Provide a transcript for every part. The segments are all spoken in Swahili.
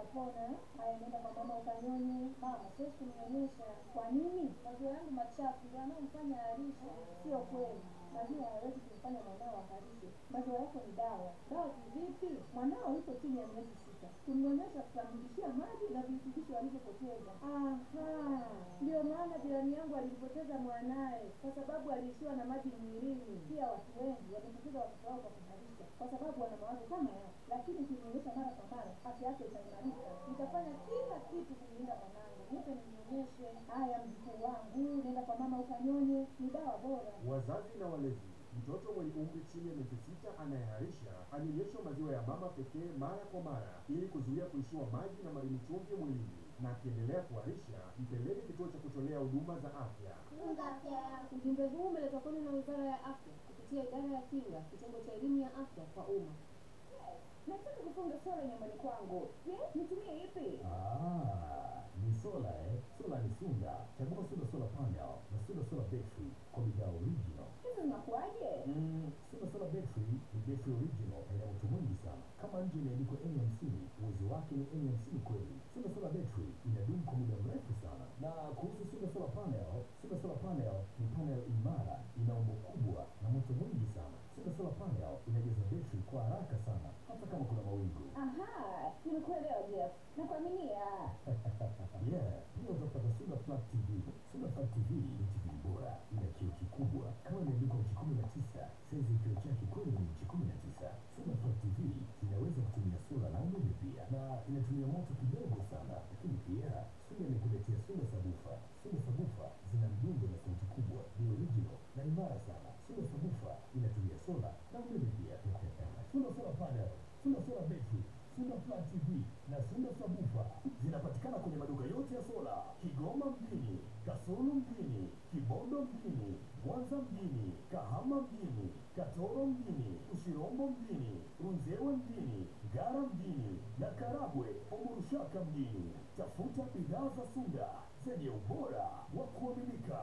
utapona. Haya, nenda kwa mama ukanyonye. Mama, siwezi kumnyonyesha. Kwa nini? Maziwa yangu machafu ndio yanayomfanya aharishe. Sio kweli, maziwa hayawezi kumfanya mwanao aharishe. Maziwa yako ni dawa. Dawa kivipi? Mwanao yuko chini ya miezi sita, kumnyonyesha kutamrudishia maji na virutubisho alivyopoteza. Aha, ndio maana jirani yangu alimpoteza mwanaye kwa sababu aliishiwa na maji mwilini. Pia watu wengi wamepoteza watoto wao kwa kuharisha kwa sababu wana mawazo kama yao, lakini ukimnyonyesha mara kwa mara, afya yake itaimarika. Nitafanya kila kitu kumlinda mwanangu, nipe nimnyonyeshe. Haya, mjukuu wangu, nenda kwa mama ukanyonye, ni dawa bora. Wazazi na walezi, mtoto mwenye umri chini ya miezi sita anayeharisha anyonyeshwe maziwa ya mama pekee mara kwa mara ili kuzuia kuishiwa maji na madini chumvi mwilini, na akiendelea kuharisha mpeleke kituo cha kutolea huduma za afya. Tunza afya yako. Ujumbe huu umeletwa kwenu na Wizara ya Afya kupitia Idara ya Kinga, kitengo cha elimu ya afya kwa umma. Nataka kufunga sola nyumbani kwangu. Je, nitumie ipi? Ah, ni sola eh? Sola ni Sunda. Chagua Sunda Solar Panel na Sunda Solar Battery kwa bidhaa original. Hizi zinakuwaje? Mm, Sunda Solar Battery ni battery original na ina moto mwingi sana. Kama nje imeandikwa N50, uwezo wake ni N50 kweli. Sunda Solar Battery inadumu kwa muda mrefu sana. Na kuhusu Sunda Solar Panel, Sunda Solar Panel ni panel imara, ina umbo kubwa na moto mwingi sana. Sunda Solar Panel inajaza battery kwa haraka sana hata kama kuna mawingu. Aha, nimekuelewa Jeff. Nakuaminia. yeah, pia utapata Sunda Flat TV. Sunda Flat TV ni TV bora, ina kioo kikubwa kama imeandikwa nchi kumi na tisa. Saizi ya kioo chake kweli ni nchi kumi na tisa. Sunda Flat TV zinaweza kutumia sola na umeme pia, na inatumia moto kidogo sana, lakini pia Sunda imekuletea Sunda Sabufa. Sunda Sabufa zina mdundo na sauti kubwa, ni original na imara sana. Sunda Sabufa inatumia sola na umeme pia. Sunda Solar Panel, Sunda Solar Battery, Sunda Flat TV na Sunda Sabufa zinapatikana kwenye maduka yote ya sola Kigoma mjini, Kasulu mjini, Kibondo mjini, Mwanza mjini, Kahama mjini, Katoro mjini, Ushirombo mjini, Runzewe mjini, Ngara mjini na Karagwe Omurushaka mjini. Tafuta bidhaa za Sunda zenye ubora wa kuaminika.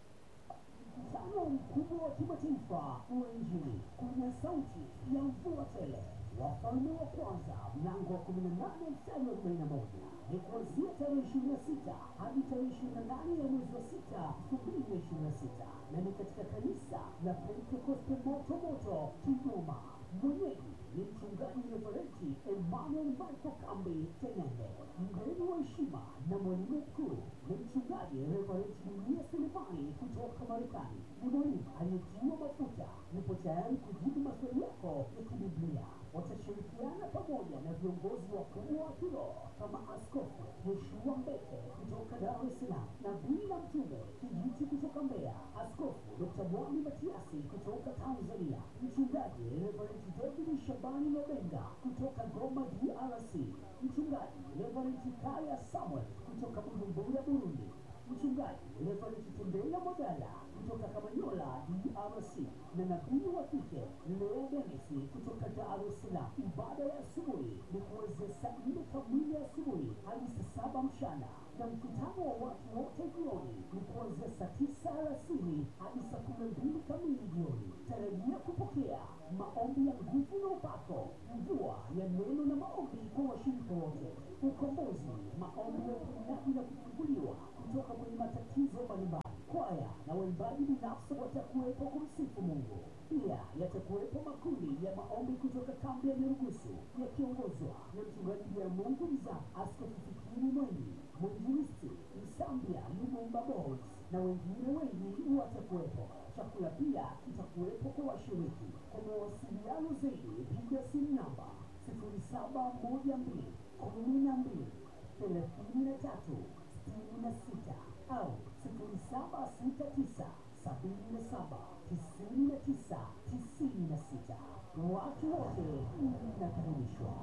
Mkutano mkubwa wa kimataifa wa Injili kwenye sauti ya mvua tele, wafalme wa kwanza mlango wa kumi na nane mstari wa arobaini na moja ni kuanzia tarehe ishirini na sita hadi tarehe ishirini na nane ya mwezi wa sita elfu mbili na ishirini na sita na ni katika kanisa la Pentekoste moto moto Kigoma. Mwenyeji ni mchungaji reverenti Emmanuel Michael Kambi Tenende. Mgeni wa heshima na mwalimu mkuu ni mchungaji reverenti Dunia Selemani kutoka Marekani. Ni mwalimu aliyetiwa mafuta, yupo tayari kujibu maswali yako ya kibiblia. Watashirikiana pamoja na viongozi wakubwa wa kiroho kama Askofu Yoshua Mbete kutoka Dar es Salaam, nabii na mtume Kijiti kutoka Mbeya, Askofu Dr. Mwami Matiasi kutoka Tanzania, mchungaji Reverend David Shabani Lobenga kutoka Goma DRC, mchungaji Reverend Kaya Samuel kutoka Bujumbura Burundi, mchungaji Reverend Tembela Magala kutoka Kamanyola DRC na nabii wa kike Lea Denisi kutoka Dar es Salaam. Ibada ya asubuhi ni kuanzia saa nne kamili asubuhi hadi saa saba mchana na mkutano wa watu wote jioni ni kuanzia saa tisa alasiri hadi saa kumi na mbili kamili jioni. Tarajia kupokea maombi ya nguvu na upako, mvua ya neno na maombi kwa washirika wote, ukombozi, maombi ya uponyaji na kufunguliwa kutoka kwenye matatizo mbalimbali. Kwaya na waimbaji binafsi watakuwepo kumsifu Mungu. Pia yatakuwepo makundi ya maombi kutoka kambi ya Nyarugusu yakiongozwa na mchungaji ya Mungu Mza, Askofu Fikiri Mwengi, mwinjilisti Msambia Lumumba Bols na wengine wengi watakuwepo. Chakula pia kitakuwepo kwa washiriki. Kwa mawasiliano zaidi, piga simu namba sifuri saba moja mbili kumi na mbili thelathini na tatu sitini na sita au sifuri saba sita tisa sabini na saba tisini na tisa tisini na sita. Watu wote mnakaribishwa.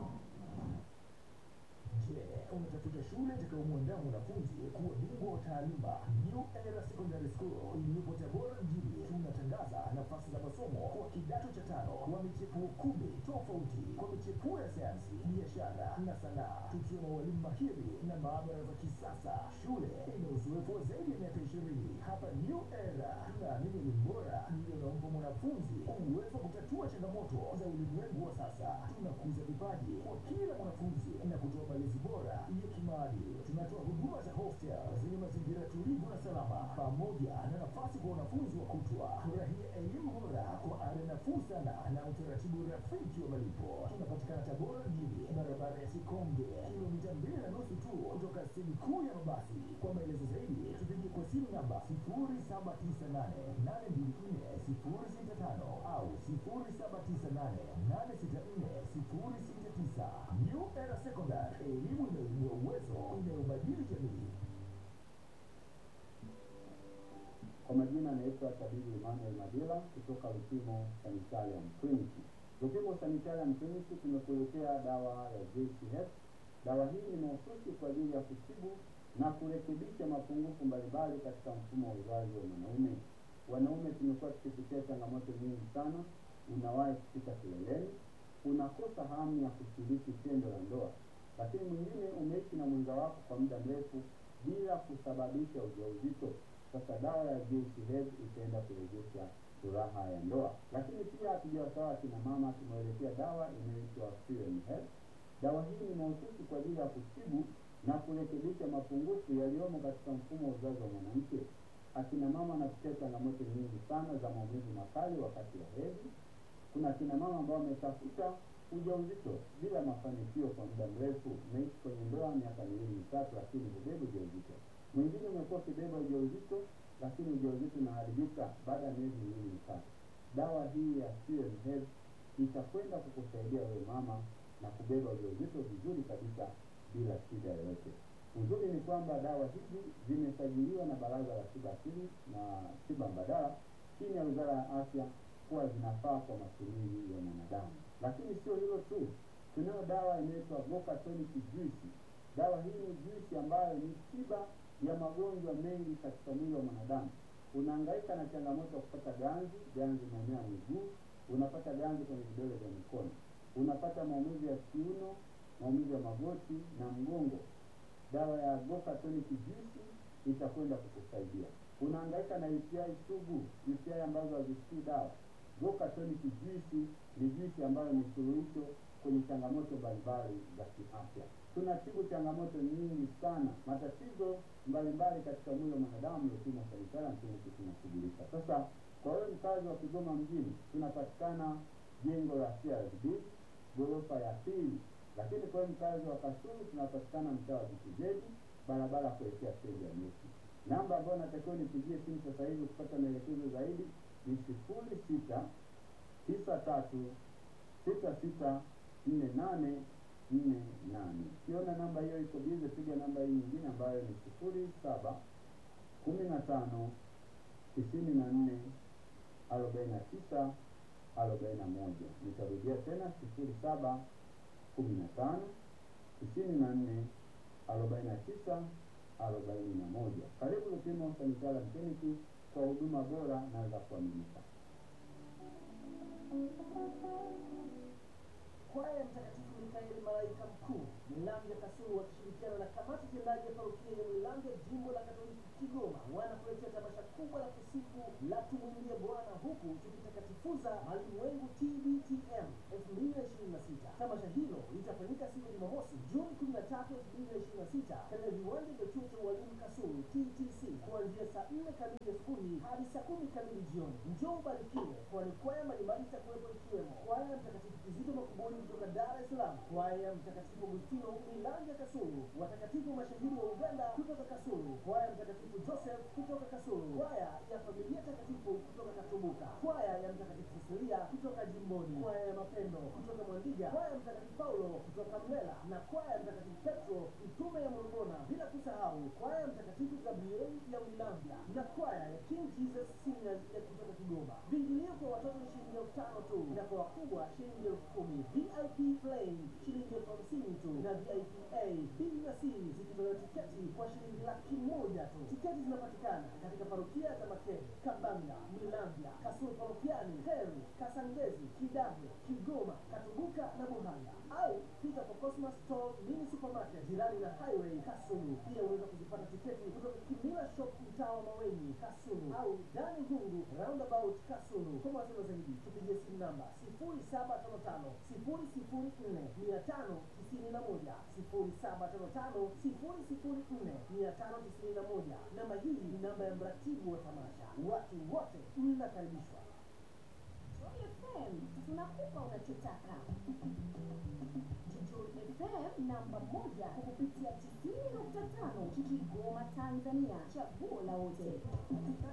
Je, unatafuta shule itakayomwandaa mwanafunzi kuwa bingwa wa taaluma? New Era Secondary School iliyopo Tabora mjini tunatangaza nafasi za masomo kwa kidato cha tano kwa michepuo kumi tofauti kwa michepuo ya sayansi, biashara na sanaa, tukiwa na walimu mahiri na maabara za kisasa. Shule ina uzoefu wa zaidi ya miaka ishirini. Hapa New Era tunaamini elimu bora ndiyo inampa mwanafunzi uwezo wa kutatua changamoto za ulimwengu wa sasa. Tunakuza vipaji kwa kila mwanafunzi na kutoa malezi bora ya kimaadili. Tunatoa huduma za hostel zenye mazingira tulivu na salama, pamoja na nafasi kwa wanafunzi wa kutwa. Furahia elimu bora kwa ada nafuu sana na utaratibu rafiki wa malipo. Tunapatikana Tabora mjini, barabara ya Sikonge, kilomita mbili na nusu tu kutoka stendi kuu ya mabasi. Kwa maelezo zaidi, tupigie kwa simu namba 0798824065 au 0798864069. New Era Secondary, elimu inayoibua uwezo, inayobadili jamii. Kwa majina anaitwa Tabibu Emmanuel Madila kutoka Lupimo Sanitarium Clinic. Lupimo Sanitarium Clinic tumekuletea dawa ya JCH. Dawa hii ni mahususi kwa ajili ya kutibu na kurekebisha mapungufu mbalimbali katika mfumo wa uzazi wa mwanaume. Wanaume tumekuwa tukipitia changamoto nyingi sana, unawahi kufika kileleni, unakosa hamu ya kushiriki tendo la ndoa, lakini mwingine umeishi na mwenza wako kwa muda mrefu bila kusababisha ujauzito. Sasa dawa ya JCH itaenda kurejesha furaha ya ndoa. Lakini pia hatujawasahau akina mama, tumewaletea dawa inayoitwa Fuel Health. Dawa hii ni mahususi kwa ajili ya kutibu na kurekebisha mapungufu yaliyomo katika mfumo wa uzazi wa mwanamke. Akina mama wanapitia changamoto nyingi sana za maumivu makali wakati wa hedhi. Kuna akina mama ambao wametafuta ujauzito bila mafanikio kwa muda mrefu, umeishi kwenye ndoa miaka miwili mitatu, lakini hubeba ujauzito. Mwingine umekuwa ukibeba ujauzito, lakini ujauzito unaharibika baada ya miezi miwili mitatu. Dawa hii ya Fuel Health itakwenda kukusaidia wewe mama na kubeba ujauzito vizuri kabisa bila shida yoyote. Uzuri ni kwamba dawa hizi zimesajiliwa na Baraza la Tiba Asili na Tiba Mbadala chini ya Wizara ya Afya kuwa zinafaa kwa matumizi ya mwanadamu. Lakini sio hilo tu, tunayo dawa inaitwa Goka Tonic Juice. Dawa hii ni juisi ambayo ni tiba ya magonjwa mengi katika mwili wa mwanadamu. Unahangaika na changamoto ya kupata ganzi, ganzi maeneo ya miguu, unapata ganzi kwenye vidole vya mikono, unapata maumivu ya kiuno, maumivu ya magoti na mgongo. Dawa ya Goka Tonic Juice itakwenda kukusaidia. Unahangaika na UTI sugu, UTI ambazo hazisikii dawa. Goka Tonic Juice ni juisi ambayo ni suluhisho kwenye changamoto mbalimbali za kiafya. Tunatibu changamoto nyingi sana, matatizo mbalimbali katika mwili wa mwanadamu. Lupimo Sanitarium Clinic tunashughulika. Sasa kwa wewe mkazi wa Kigoma mjini, tunapatikana jengo la CRDB ghorofa ya pili, lakini kwa wewe mkazi wa Kasulu tunapatikana mtaa wa BTZ barabara ya kuelekea stendi ya Messi. Namba ambayo natakiwa nipigie simu sasa hivi kupata maelekezo zaidi ni sifuri sita tisa tatu sita sita nne nane nne nane. Ukiona namba hiyo iko bize, piga namba hii nyingine ambayo ni sifuri saba kumi na tano tisini na nne arobaini na tisa arobaini na moja. Nitarudia tena sifuri saba kumi na tano tisini na nne arobaini na tisa arobaini na moja. Karibu Lupimo Sanitarium Clinic kwa huduma bora na za kuaminika. Kwaya ya Mtakatifu Mikaeli Malaika Mkuu Milango ya Kasulu wakishirikiana na kamati tendaji ya parokia ya Milango ya jimbo la Katoliki Kigoma wanakuletea tamasha kubwa la kusifu la tumwimbie Bwana huku tukitakatifuza malimwengu TBTM 2026. Tamasha hilo litafanyika siku ya Jumamosi Juni 13, 2026 katika viwanja vya chuo cha ualimu Kasulu TTC kuanzia saa 4 kamili asubuhi hadi saa 10 kamili jioni. Njoo ubarikiwe, kwani kwaya mbalimbali itakuwepo ikiwemo kwaya ya Mtakatifu Kizito Makubuni kutoka Dar es Salaam, kwaya ya Mtakatifu Agustino Milanja Kasulu, watakatifu mashahidi wa Uganda kutoka Kasulu, kwaya ya Mtakatifu Joseph kutoka Kasulu, kwaya ya Familia Takatifu kutoka Katumbuka, kwaya ya Mtakatifu Cecilia kutoka Jimboni, kwaya ya Mapendo kutoka Mwandiga, kwaya ya Mtakatifu Paulo kutoka Mlela na kwaya ya Mtakatifu Petro mtume ya Morogona, bila kusahau kwaya ya Mtakatifu Gabriel ya Wilambia na kwaya ya King Jesus Singers ya kutoka Kigoma. Viingilio kwa watoto ni shilingi elfu tano tu na kwa wakubwa shilingi elfu kumi. VIP plain shilingi elfu hamsini tu na VIP A, B na C zikitolewa tiketi kwa shilingi laki moja tu. Tiketi zinapatikana katika parokia za Makere, Kabanga, Milambya, Kasulu parokiani, Heru, Kasangezi, Kidave, Kigoma, Katubuka na Buhanga au fika kwa Cosmas Store Mini Supermarket jirani na Highway Kasulu. Pia unaweza kuzipata tiketi kutoka Kimila Shop mtaa wa Maweni Kasulu au Dani Hungu Roundabout Kasulu. Kwa mawasiliano zaidi tupigie simu namba 0755 004 591 0755 004 591. Namba hii ni namba ya mratibu wa tamasha. Watu wote mnakaribishwa. Joy FM tunakupa unachotaka. Joy FM namba moja kwa kupitia 90.5 Kigoma, Tanzania, chaguo la wote.